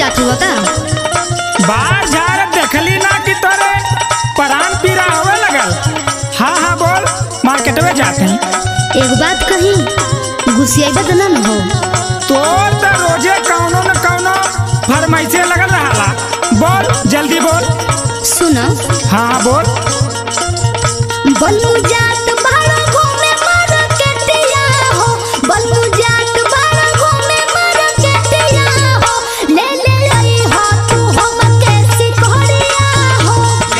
बात हुआ का बाहर झाड़ देखली ना कि तोरे परान पीरा होवे लगल हाँ हाँ बोल मार्केट में जाते हैं एक बात कही गुस्सेबा तो ना न हो तोर तो रोजे कौनो न कौनो फरमाइशे लगल रहाला बोल जल्दी बोल सुनो हाँ बोल बल्लू जात बाड़ा घूमे मार्केटिया हो बल्लू जात बाड़ा घूमे मार्केटिया हो ले ले आई हो तू हम के सिकोड़िया हो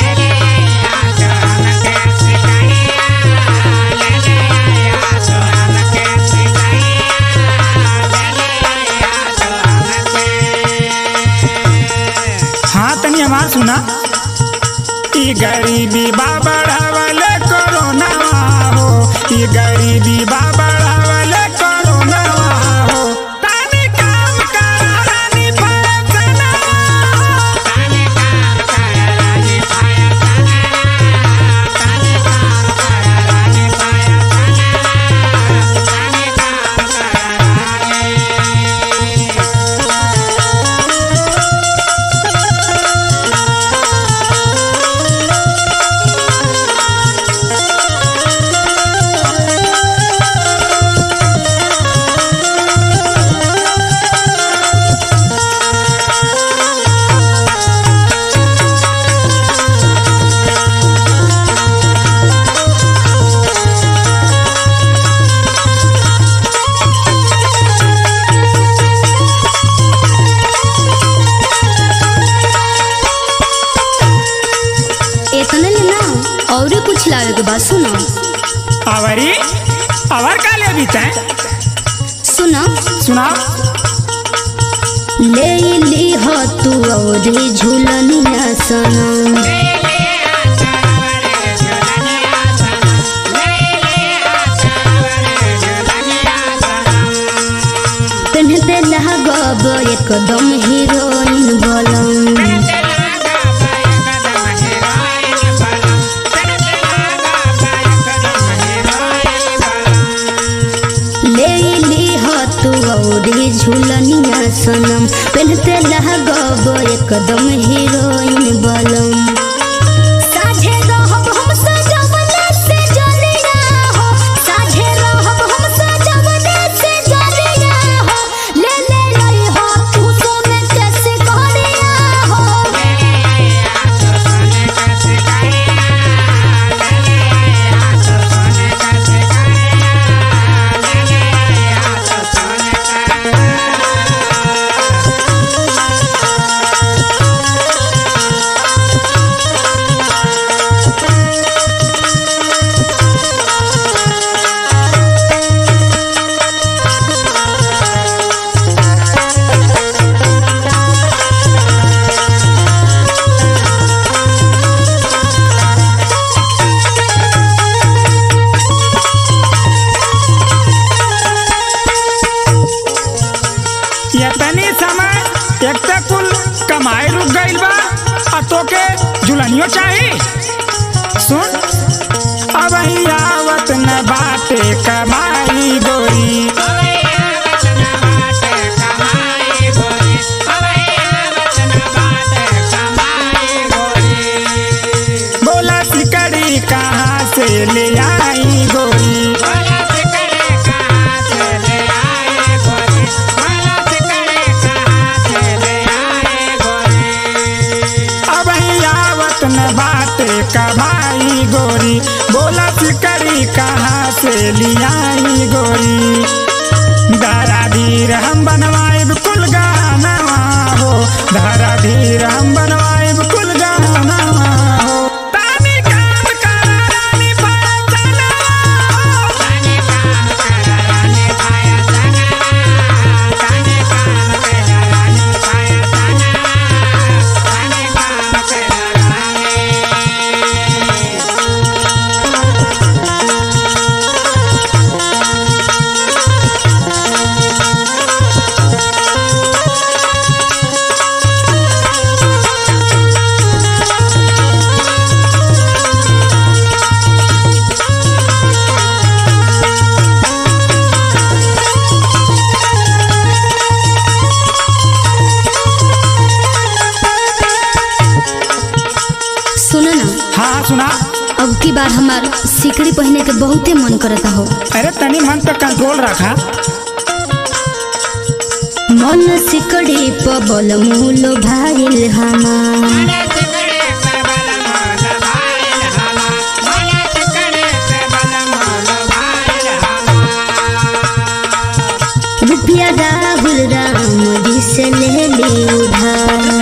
हाँ तनी हमार सुना ई गरीबी बा बढ़ावले कोरोना हो ई गरीबी बा बढ़ावले कोरोना हो तानी काम करा रानी फैसला इतने ले ना और कुछ लावे के बात सुनो आवरी अवर का ले बीते सुनो सुना ले ली हो तू और झूलनिया सनम पहनते लगब एकदम हीरोइन बोलम ले ली हो तू और झूलनिया सनम पहनते लगब एकदम हीरोइन बोलम साझे रहब हम सजवले से जलिया हो साझे रहब हम सजवले से जलिया हो ले ले रही हो तू सोने कैसे करिया हो ये तनी समय एक ते कुल कमाई रुक गइल बा आ तोके जुलनियो चाही सुन अब ही आवत न बाटे कमाई गोरी बोला सिकड़ी कहाँ से ले आई गोरी अब ही आवत न बाटे कमाई गोरी बोला सिकड़ी कहाँ से लियाई गोरी दारा धीर हम बनवाए कुल गाना हो दारा धीर हम बनवाए कुल गाना हो तानी काम करा रानी फैसला सुना अब की बार हमार सिकड़ी पहने के बहुते मन करता हो अरे तनी मन पे कंट्रोल रखा मन सिकड़ी पबल मूल भाईल हमार रुपया राहुल राम जी से ले ली उधार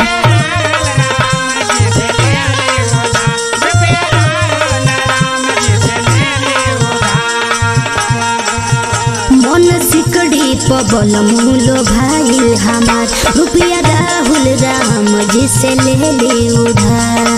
मन सिकड़ी पबल मूल भाईल हमार रुपया राहुल राम जी से ले ली उधार